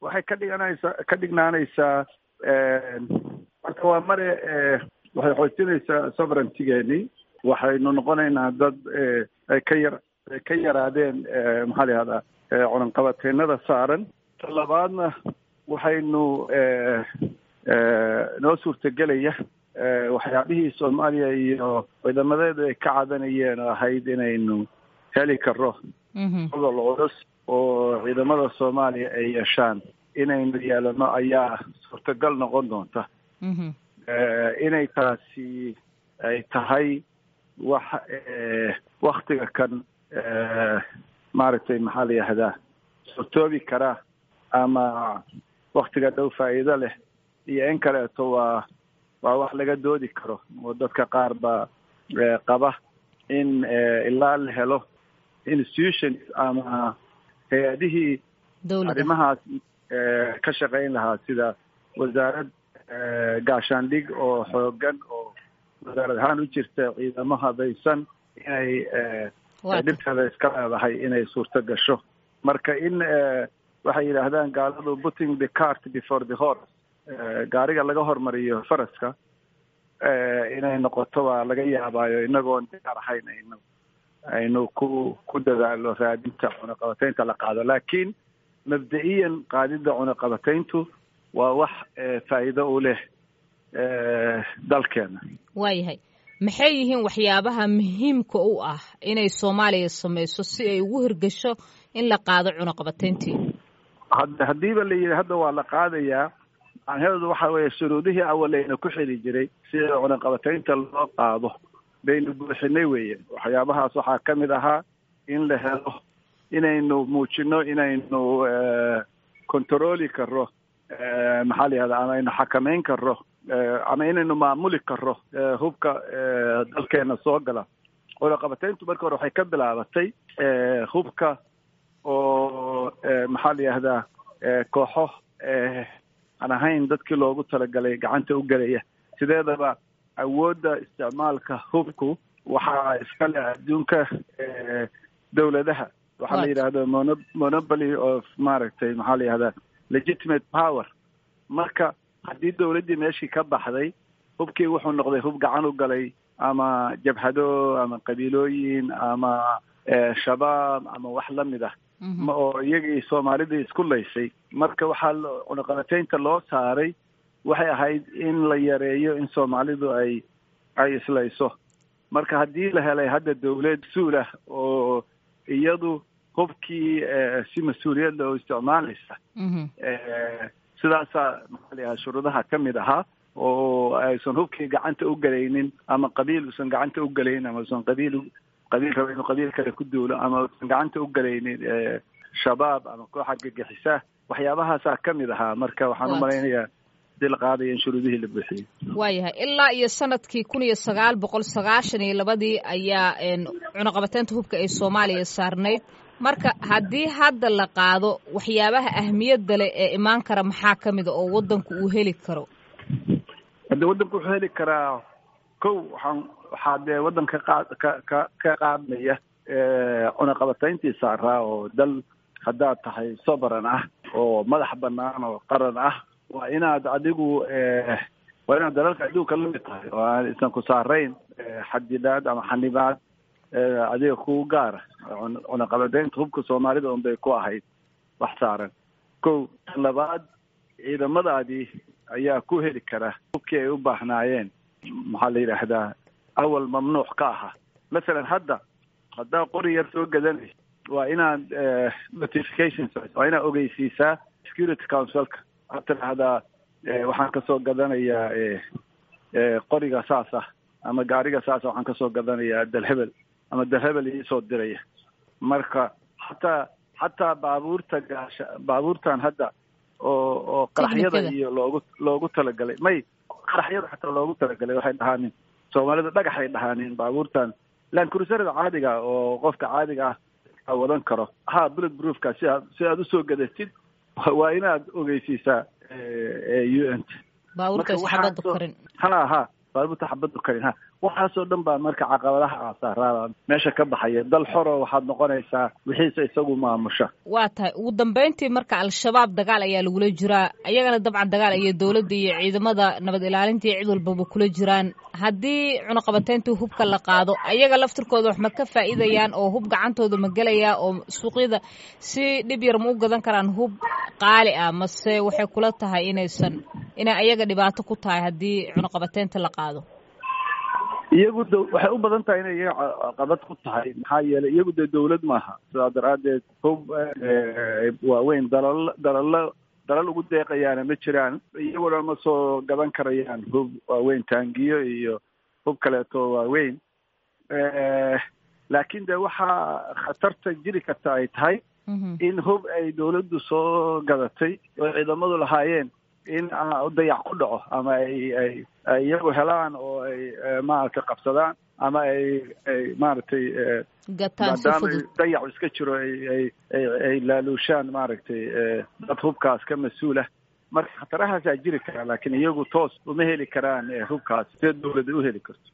waxay ka dhiganaysaa ka dhignaanaysaa marka waa mare waxay xoojinaysaa sovereigntigeeni waxaynu noqonaynaa dad ay ka yar ay ka yaraadeen maxaa la yihahdaa cunanqabateenada saaran ta labaadna waxaynu noo suurtagelaya waxyaabihii soomaaliya iyo ciidamadeedu ay ka cadanayeen oo ahayd inaynu heli karo gobol culus oo ciidamada soomaaliya ay yeeshaan inaynu yeelano ayaa suurtagal noqon doonta inay taasi ay tahay wax waktiga kan maaragtay maxaa la yihahdaa suurtoobi karaa ama waktiga dhow faa'iido leh iyo in kaleeto waa waa wax laga doodi karo oo dadka qaar baa qaba in ilaa la helo institutions ama hay-adihii arrimahaas ka shaqayn lahaa sida wasaarad gaashaandhig oo xoogan oo wasaarad ahaan u jirta ciidamo habaysan inay dhibteeda iska leedahay inay suurto gasho marka in waxay yidhaahdaan gaaladu putting the cart before the horse gaariga laga hormariyo faraska inay noqoto waa laga yaabaayo inagoon diyaar ahayn aynu aynu ku ku dadaalo raadinta cunaqabataynta la qaado laakiin mabda-iyan qaadida cunaqabatayntu waa wax faa'iido u leh dalkeena waayahay maxay yihiin waxyaabaha muhiimka u ah inay soomaaliya samayso si ay ugu hirgasho in la qaado cunaqabatayntii had haddiiba la yidhi hadda waa la qaadayaa macnaheedu waxa weeye shuruudihii awaleyna ku xili jiray sida cunaqabataynta loo qaado baynu buuxinay weeye waxyaabahaas waxaa ka mid ahaa in la helo inaynu muujino inaynu controli karo maxaa la yihahda ama aynu xakameyn karo ama inaynu maamuli karo hubka dalkeena soo gala cunaqabatayntu marka hore waxay ka bilaabatay hubka oo maxaa la yihahdaa kooxo aan ahayn dadkii loogu talagalay gacanta u gelaya sideedaba awoodda isticmaalka hubku waxaa iskale adduunka dowladaha waxaa la yidhahda mono monopoly of maaragtay maxaa la yihahdaa legitimate power marka haddii dowladdii meeshii ka baxday hubkii wuxuu noqday hub gacan u galay ama jabhado ama qabiilooyin ama shabaab ama wax la mid ah oo iyagii soomaalidii isku laysay marka waxaa cunaqabataynta loo saaray waxay ahayd in la yareeyo in soomaalidu ay ay islayso marka haddii la helay hadda dawlad mas-uul ah oo iyadu hubkii si mas-uuliyadda oo isticmaalaysa sidaasaa maxaa la yahaa shuruudaha ka mid ahaa oo aysan hubkii gacanta u gelaynin ama qabiil usan gacanta u gelaynin ama usan qabiil qabiil raba inuu qabiil kale ku duulo ama usan gacanta u gelaynin shabaab ama koox argagixisa waxyaabahaasaa ka mid ahaa marka waxaan u malaynayaa hadii la qaadaya in shuruudihii la buuxiyey waayahay ilaa iyo sanadkii kun iyo sagaal boqol sagaashan iyo labadii ayaa cunaqabateynta hubka ee soomaaliya saarnayd marka haddii hadda la qaado waxyaabaha ahmiyadda leh ee imaan kara maxaa ka mida oo waddanku uu heli karo hadde waddanku wuxuu heli karaa kow waxaan waxaa dee waddanka qaad ka ka ka qaadmaya cunaqabatayntii saaraa oo dal haddaad tahay sovereign ah oo madax banaan oo qaran ah waa inaad adigu waa inaad dalalka adduunka la mid tahay oo aan isan ku saarayn xadidaad ama xanibaad adiga ku gaara cunaqabataynta hubka soomaalida un bay ku ahayd wax saaran kow labaad ciidamadaadii ayaa ku heli kara hubkii ay u baahnaayeen maxaa la yidhaahdaa awal mamnuuc ka ahaa masalan hadda haddaa qori yar soo gadanaysa waa inaad notifications waa inaad ogeysiisaa security councilka waxaad tidhaahdaa waxaan kasoo gadanayaa qoriga saas ah ama gaariga saasa waxaan kasoo gadanayaa dalhebel ama dalhebel iisoo diraya marka xataa xataa baabuurta gaasha baabuurtan hadda oo oo qaraxyada iyo loogu loogu talagalay may qaraxyada xataa loogu talagalay waxay dhahaanin soomaalida dhagaxay dhahaanin baabuurtan lancruserada caadiga oo qofka caadiga ah wadan karo ha bullet proofka si aad si aad usoo gadatid waa inaad ogeysiisaa u n baabuurkaas xabada karin ha ha baabuurta xabaddu karin ha waxaasoo dhan baa marka caqabadaha aasaaraada meesha ka baxaya dal xoro waxaad noqonaysaa wixiise isagu maamusha waa tahay ugu dambeyntii marka al-shabaab dagaal ayaa lagula jiraa ayagana dabcan dagaal ayay dowladda iyo ciidamada nabad ilaalinta iyo cid walbaba kula jiraan haddii cunaqabateyntii hubka la qaado ayaga laftirkooda wax ma ka faa'iidayaan oo hub gacantooda ma gelayaa oo suuqyada si dhib yar ma u gadan karaan hub qaali ah mase waxay kula tahay inaysan inay ayaga dhibaato ku tahay haddii cunaqabateynta la qaado iyagu d waxay u badan tahay inay iyaga qabad ku tahay maxaa yeelay iyagu dee dawlad maaha sidaa daraaddeed hub waaweyn dalal dalalo dalal ugu deeqayaana ma jiraan iyaguna ma soo gadan karayaan hub waaweyn taangiyo iyo hub kaleeto waaweyn laakiin de waxaa khatarta jiri karta ay tahay in hub ay dawladdu soo gadatay oo ciidamadu lahaayeen in dayac ku dhaco ama ay ay ay iyagu helaan oo ay maaragtay qabsadaan ama ay ay maaragtay maadaama dayacu iska jiro ay ay ay ay laaluushaan maaragtay dad hubkaas ka mas-uulah marka khatarahaasaa jiri karaa laakiin iyagu toos uma heli karaan hubkaas see dawladda u heli karto